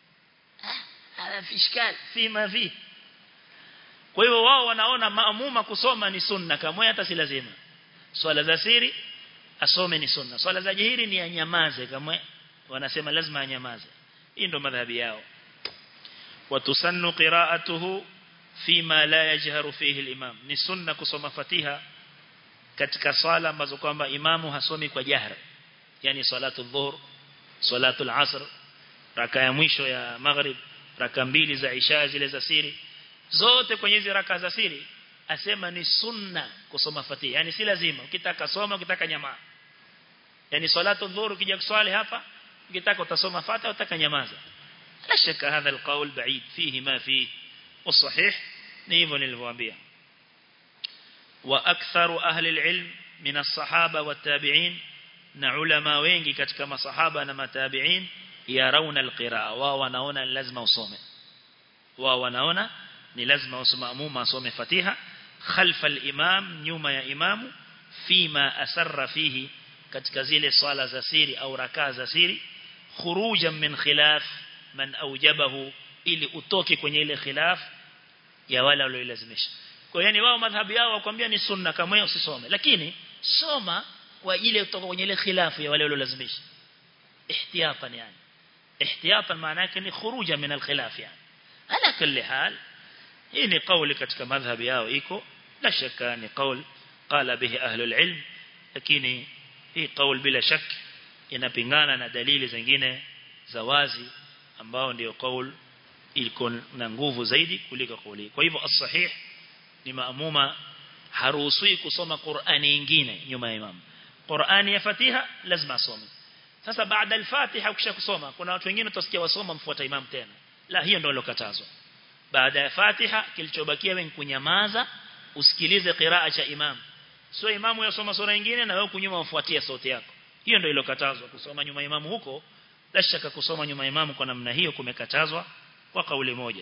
hada fi ishkal fi ma fi kwa hivyo wao wanaona maamuma kusoma ni sunna kama hata si lazima swala za siri asome ni sunna swala za jihiri ni anyamaze kama wanasema lazima anyamaze hii ndo madhhabi yao watusannu qira'atuhu fima la yajharu fihi al-imam ni sunna kusoma fatiha katika swala ambazo kwamba imamu hasomi kwa jahra yani salatu dhuhur salatu al-asr raka ya mwisho ya maghrib raka mbili za isha zile za siri zote kwenye hizo raka za siri asema ni sunna kusoma fatiha yani si lazima ukitaka soma ukitaka nyama yani salatu dhuhur ukija kuswali hapa ukitaka utasoma fatiha utaka nyamaza la shaka hadha alqawl ba'id fihi ma fihi والصحيح ni hivyo nilivyowaambia wa aktharu ahli alilm min as-sahaba wat-tabi'in na ulama wengi katika masahaba na matabi'in yarawna alqiraa wao wanaona ni lazima usome wao wanaona ni lazima usimamuma asome Fatiha khalfa al-imam nyuma ya imamu fima asarra fihi katika zile swala za siri au rakaa za siri khurujan min khilaf man aujabahu ili utoke kwenye ile khilaf ya wale waliolazimisha kwa hiyo ni wao madhhabi yao wakwambia ni sunna kama hiyo usisome lakini soma kwa ile kutoka kwenye ile khilafu ya wale waliolazimisha ihtiyatan yani ihtiyatan maana yake ni khuruja min al-khilaf yani ala kulli hal hii ni kauli katika madhhabi yao iko la shaka ni kauli qala bihi ahlul ilm lakini hii kauli bila shak inapingana na dalili zingine za wazi ambao ndio kauli iko na nguvu zaidi kuliko kauli kwa hivyo as-sahih ni maamuma haruhusiwi kusoma Qur'ani nyingine nyuma ya imam Qur'ani ya Fatiha lazima asome sasa baada al-Fatiha ukisha kusoma kuna watu wengine utasikia wasoma mfuata imam tena la hiyo ndio lokatazwa baada ya Fatiha kilichobakia wewe kunyamaza usikilize qiraa cha imam sio imamu yasoma sura nyingine na wewe kunyuma ufuatie sauti yako hiyo ndio ilokatazwa kusoma nyuma imamu huko la shaka kusoma nyuma imamu kwa namna hiyo kumekatazwa kwa kauli moja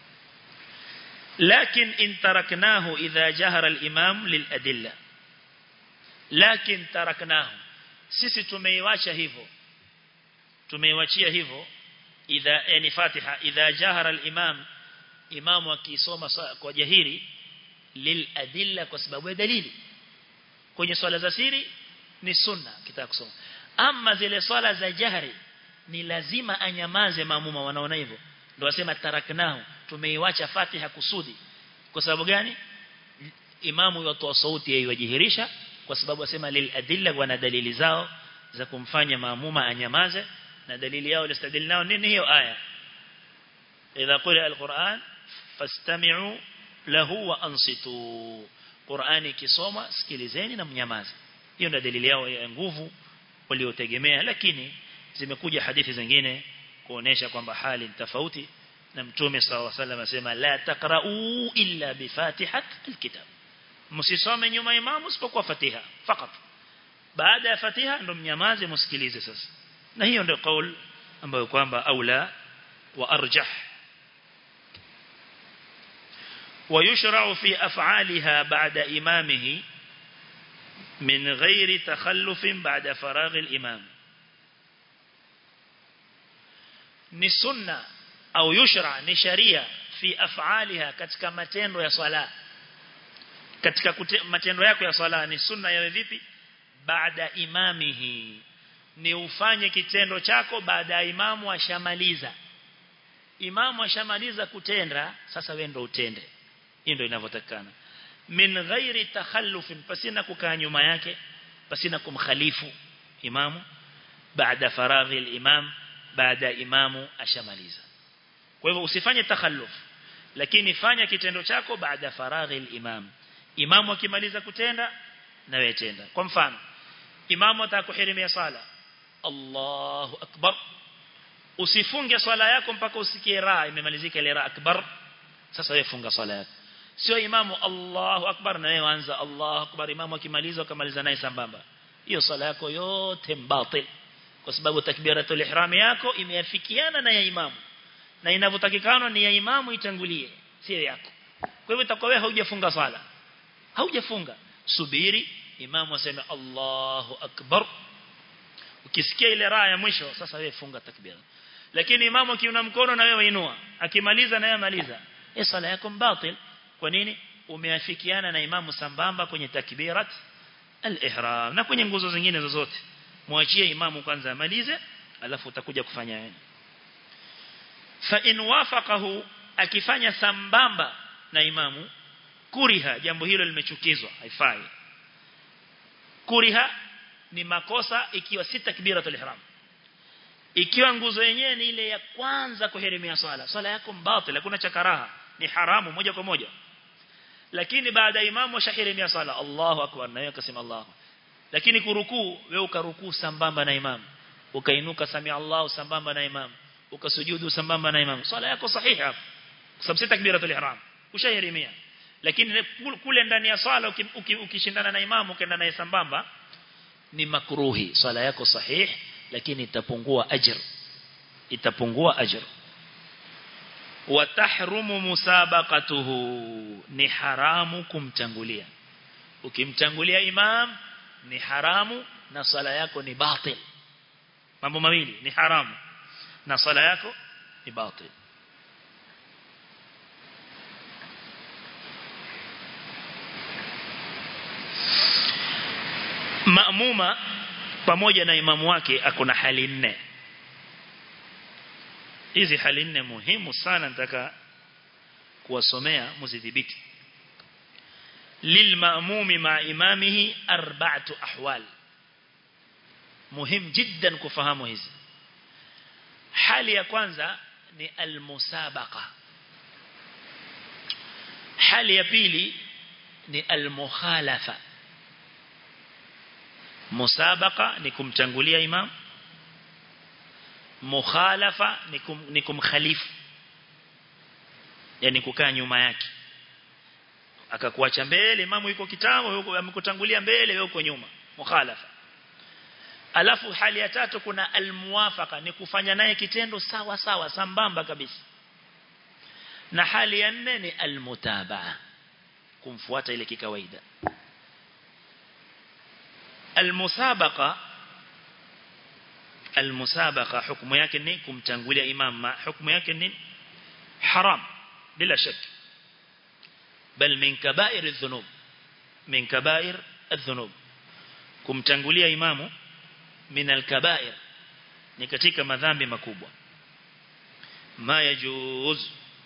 لكن إن تركناه إذا جهر الإمام للأدلة لكن تركناه sisi tumeiacha hivyo tumeiachia hivyo idha yani Fatiha idha jahara al-imam imamu akisoma kwa jahiri lil adilla kwa sababu ya dalili kwenye swala za siri ni sunna kitaka kusoma ama zile swala za jahri ni lazima anyamaze maamuma wanaona hivyo ndio wasema taraknahu tumeiacha Fatiha kusudi kwa sababu gani imamu yotoa sauti yeye yajihirisha kwa sababu wasema lil adilla wana dalili zao za kumfanya maamuma anyamaze na dalili yao listadili nao nini hiyo aya idha qira alquran fastami'u lahu wa ansitu Qur'ani kisoma sikilizeni na mnyamaze hiyo ndio dalili yao ya nguvu waliotegemea lakini zimekuja hadithi zingine kuonesha kwamba hali ni tofauti na mtume sallallahu alaihi wasallam asema la taqra'u illa bi fatihat alkitab msisome nyuma imamu isipokuwa fatiha fakat baada ya fatiha ndo mnyamaze msikilize sasa na hiyo ndio kaul ambayo kwamba aula wa arjah ويشرع في أفعالها بعد إمامه من غير تخلف بعد فراغ الإمام ni sunna au yushra ni sharia fi af'aliha katika matendo ya swala katika kute, matendo yako ya swala ni sunna yawe vipi baada imamihi ni ufanye kitendo chako baada ya imamu ashamaliza imamu ashamaliza kutenda sasa wewe ndio utende hiyo ndio inavyotakana min ghairi takhallufin pasina kukaa nyuma yake pasina kumkhalifu imamu baada faraghi al-imam baada imamu ashamaliza kwa hivyo usifanye takhalluf lakini fanya kitendo chako baada faraghi al-imam imamu akimaliza kutenda na wewe tenda kwa mfano imamu atakuhirimia sala Allahu akbar usifunge swala yako mpaka usikie raa imemalizika ile raa akbar sasa wewe funga swala yako sio imamu Allahu akbar na wewe anza Allahu akbar imamu akimaliza ukamaliza naye sambamba hiyo swala yako yote mbatil kwa sababu takbiratul ihram yako imeafikiana na ya imamu na inavyotakikana ni ya imamu itangulie sio yako kwa hivyo itakuwa wewe haujafunga swala haujafunga subiri imamu aseme Allahu akbar ukisikia ile raa ya mwisho sasa wewe funga takbira lakini imamu akiuna mkono na wewe inua akimaliza na yeye maliza hii swala yako mbatil kwa nini umeafikiana na imamu sambamba kwenye takbirat al-ihram na kwenye nguzo zingine zozote muachie imamu kwanza amalize alafu utakuja kufanya wewe fa in wafaqahu akifanya sambamba na imamu kuriha jambo hilo limechukizwa haifai kuriha ni makosa ikiwa si takbiratul ihram ikiwa nguzo yenyewe ni ile ya kwanza kuhirimia swala swala yako mbatil hakuna cha karaha ni haramu moja kwa moja lakini baada ya imamu shahirimia swala Allahu akbar na yeye akasema Allahu lakini kurukuu wewe ukarukuu sambamba na imamu ukainuka sami Allahu sambamba na imamu ukasujudu sambamba na imamu swala yako sahihi hapo kwa sababu si takbiratul ihram ushahirimia lakini kule ndani ya swala ukishindana na imamu ukaenda naye sambamba ni makruhi swala yako sahihi lakini itapungua ajr itapungua ajr watahrumu musabaqatuhu ni haramu kumtangulia ukimtangulia imam ni haramu na sala yako ni batil mambo mawili ni haramu na sala yako ni batil maamuma pamoja na imamu wake akuna hali nne hizi hali nne muhimu sana nataka kuwasomea mzidhibiti lilmaamumi ma imamihi arba'atu ahwal muhim jiddan kufahamu hizi hali ya kwanza ni almusabaqa hali ya pili ni almukhalafa musabaqa ni kumtangulia imam mukhalafa ni, kum, ni kumkhalifu yani kukaa nyuma yake akakuacha mbele imamu yuko kitambo yuko amekutangulia mbele wewe uko nyuma mukhalafa alafu hali ya tatu kuna almuwafaqa ni kufanya naye kitendo sawa sawa sambamba kabisa na hali ya nne ni almutabaa kumfuata ile kikawaida almusabaqa almusabaqa hukumu yake ni kumtangulia imam ma hukumu yake ni haram bila shaka bal min kaba'ir adh-dhunub min kaba'ir adh-dhunub kumtangulia imamu min al-kaba'ir ni katika madhambi makubwa ma yajuz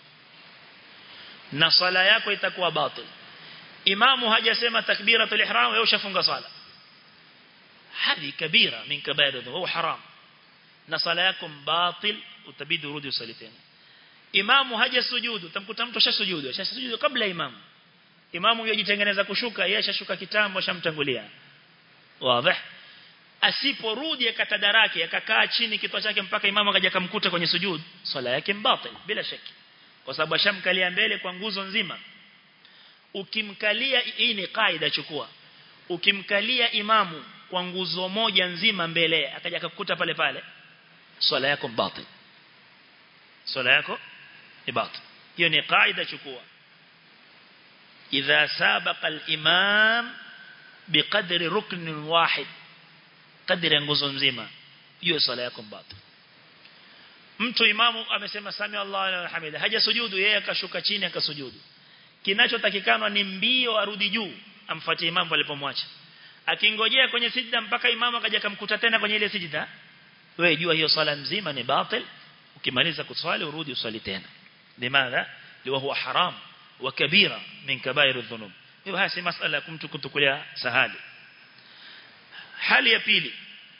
na sala yako itakuwa batil imamu hajasema takbiratul ihram wewe ushafunga sala hadi kabira min kabair huwa haram na sala yako batil utabidi urudi usali tena imamu hajasujudu utamkuta mtu ashasujudu ashasujudu kabla imamu imamu yajitengeneza kushuka yeye ashashuka kitambo ashamtangulia wazi asiporudi akatadaraki akakaa chini kichwa chake mpaka imamu akaja kumkuta kwenye sujud swala yake mbatil bila shaki kwa sababu ashamkalia mbele kwa nguzo nzima ukimkalia hii ni kaida chukua ukimkalia imamu kwa nguzo moja nzima mbele akaja akakukuta pale pale swala yako mbatil swala yako ni batil hiyo ni kaida chukua idha sabaqa al-imam biqadri rukn wahid kadri nguzo nzima hiyo swala yako batil mtu imamu amesema sami Allah wa hamida hajasujudu yeye akashuka chini akasujudu kinachotakikana ni mbio arudi juu amfuatie imamu alipomwacha akingojea kwenye sijda mpaka imamu akaja kumkuta tena kwenye ile sijda wewe jua hiyo swala nzima ni batil ukimaliza kuswali urudi uswali tena limadha liwa huwa haram wa kabira min kabair adh-dhunub hiyo hasi masala ya mtu kutukulia sahali hali ya pili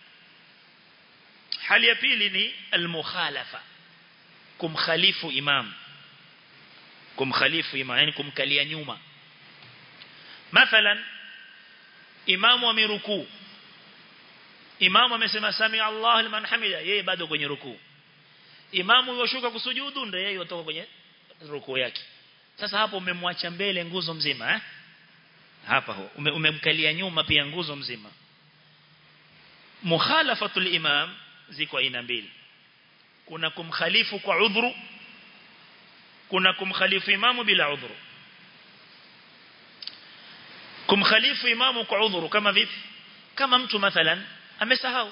hali ya pili ni al-mukhalafa kumkhalifu imam kumkhalifu imam yani kumkalia nyuma mathalan imamu amerukuu imamu amesema sami Allah liman hamida yeye bado kwenye rukuu imamu yoshuka kusujudu ndio yeye yotoka kwenye rukuu yake sasa hapo umemwacha mbele nguzo mzima eh hapa ume, umemkalia nyuma pia nguzo mzima mukhalafatul imam ziko aina mbili kuna kumkhalifu kwa udhuru kuna kumkhalifu imamu bila udhuru kumkhalifu imamu kwa udhuru kama vipi kama mtu mathalan amesahau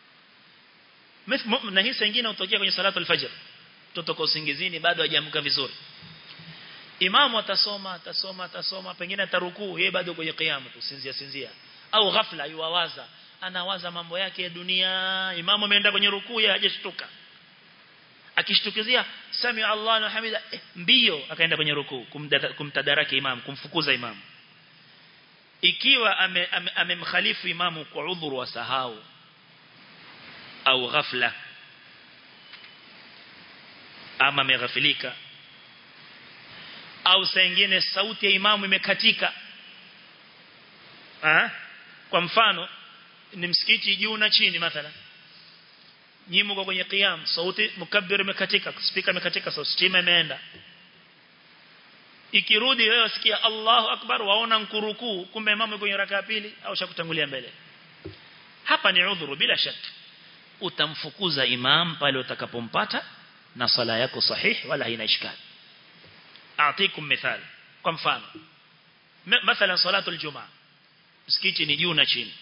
na hii nyingine utokea kwenye salatu al-fajr tutoka usingizini bado hajaamka vizuri imamu atasoma atasoma atasoma pengine atarukuu yeye bado kwenye qiyam tusinzia sinzia au ghafla yuwawaza anawaza mambo yake ya dunia imamu ameenda kwenye rukuu yeye hajashtuka akishtukizia sami Allah na hamida eh, mbio akaenda kwenye rukuu kumtadaraki imam kumfukuza imam ikiwa amemkhalifu ame, ame imamu kwa udhuru wa sahau au ghafla ama ameghafilika au saa nyingine sauti ya imamu imekatika ah kwa mfano ni msikiti juu na chini mathalan nyinyi mko kwenye qiyam sauti mukabbir imekatika speaker imekatika sauti stima imeenda ikirudi wewe usikia Allahu akbar waona nkurukuu kumbe imamu kwenye raka ya pili au shakutangulia mbele hapa ni udhuru bila shaka utamfukuza imam pale utakapompata na sala yako sahihi wala haina ishkali aatikum mithali kwa mfano mathalan salatu aljumaa msikiti ni juu na chini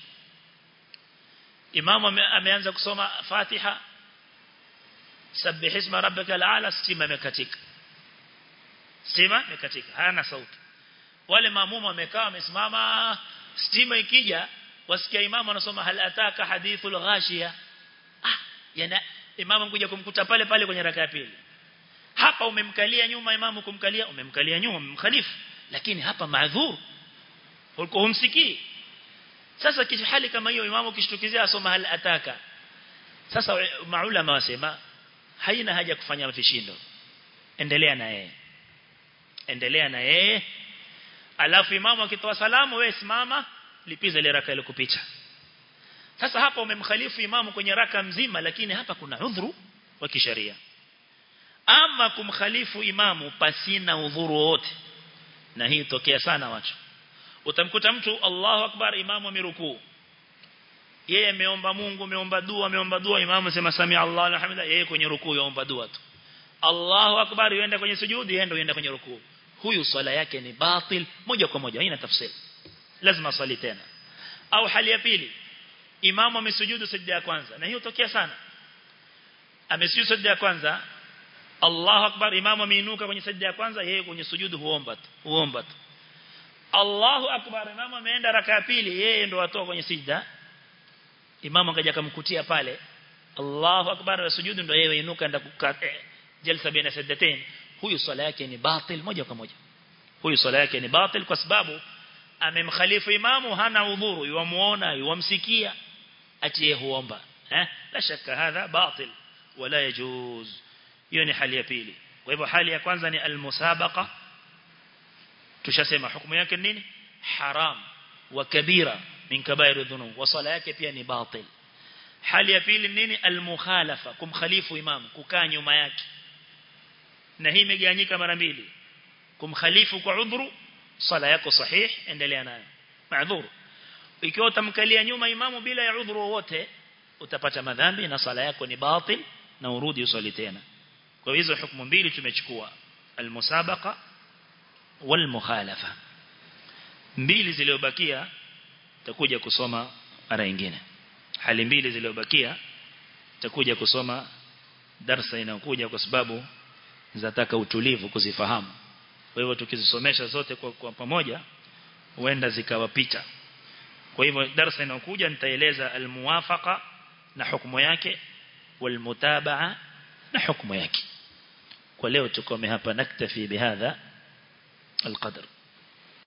imamu ameanza kusoma fatiha sabbih isma rabbika alala stima imekatika stima imekatika hana sauti wale maamuma wamekaa wamesimama stima ikija wasikia imamu anasoma hal ataka hadithul ghashiya ah yana imamu kuja kumkuta pale pale kwenye raka ya pili hapa umemkalia nyuma imamu kumkalia umemkalia nyuma umemkhalifu lakini hapa maadhur ulikuwa humsikii sasa hali kama hiyo imamu kishtukizia asoma hal ataka sasa maulama wasema haina haja kufanya vishindo endelea na yeye endelea na yeye alafu imamu akitoa salamu wewe simama lipiza ile raka ile kupita sasa hapa umemkhalifu imamu kwenye raka mzima lakini hapa kuna udhuru wa kisheria ama kumkhalifu imamu pasina udhuru wote na hii tokea sana watu utamkuta mtu Allahu akbar imamu amerukuu yeye ameomba Mungu ameomba dua ameomba dua imamu sema sami Allah alhamdulillah yeye kwenye rukuu yaomba dua tu Allahu akbar yuenda kwenye sujudi yeye ndio yuenda kwenye rukuu huyu swala yake ni batil moja kwa moja haina tafsiri lazima swali tena au hali ya pili imamu amesujudu sajda ya kwanza na hiyo tokea sana amesujudu sajda ya kwanza Allahu akbar imamu ameinuka kwenye sajda ya kwanza yeye kwenye sujudu huomba tu huomba tu Allahu akbar imamu ameenda raka ya pili yeye ndo atoa kwenye sijda imamu akaja kumkutia pale Allahu akbar wa sujudu ndio yeye inuka enda kukaa jalsa baina sajdatain huyu swala yake ni batil moja kwa moja huyu swala yake ni batil kwa sababu amemkhalifu imamu hana udhuru yuamuona yuamsikia atie huomba eh la shaka hadha batil wala yajuz hiyo ni hali ya pili kwa hivyo hali ya kwanza ni almusabaqa tushasema hukumu yake nini haram wa kabira min kabairu dhunub wa sala yake pia ni batil hali ya pili nini almukhalafa kumkhalifu imam kukaa nyuma yake na hii imegawanyika mara mbili kumkhalifu kwa udhuru sala yako sahih endelea nayo maadhur ikiwa utamkalia nyuma imamu bila ya udhuru wowote utapata madhambi na sala yako ni batil na urudi usali tena kwa hizo hukumu mbili tumechukua almusabaqa walmukhalafa mbili zilizobakia takuja kusoma mara nyingine hali mbili zilizobakia takuja kusoma darasa inayokuja kwa sababu zataka utulivu kuzifahamu kwa hivyo tukizisomesha zote kwa, kwa pamoja huenda zikawapita kwa hivyo darasa inayokuja nitaeleza almuwafaqa na hukumu yake walmutabaa na hukumu yake kwa leo tukome hapa naktafi bihadha القدر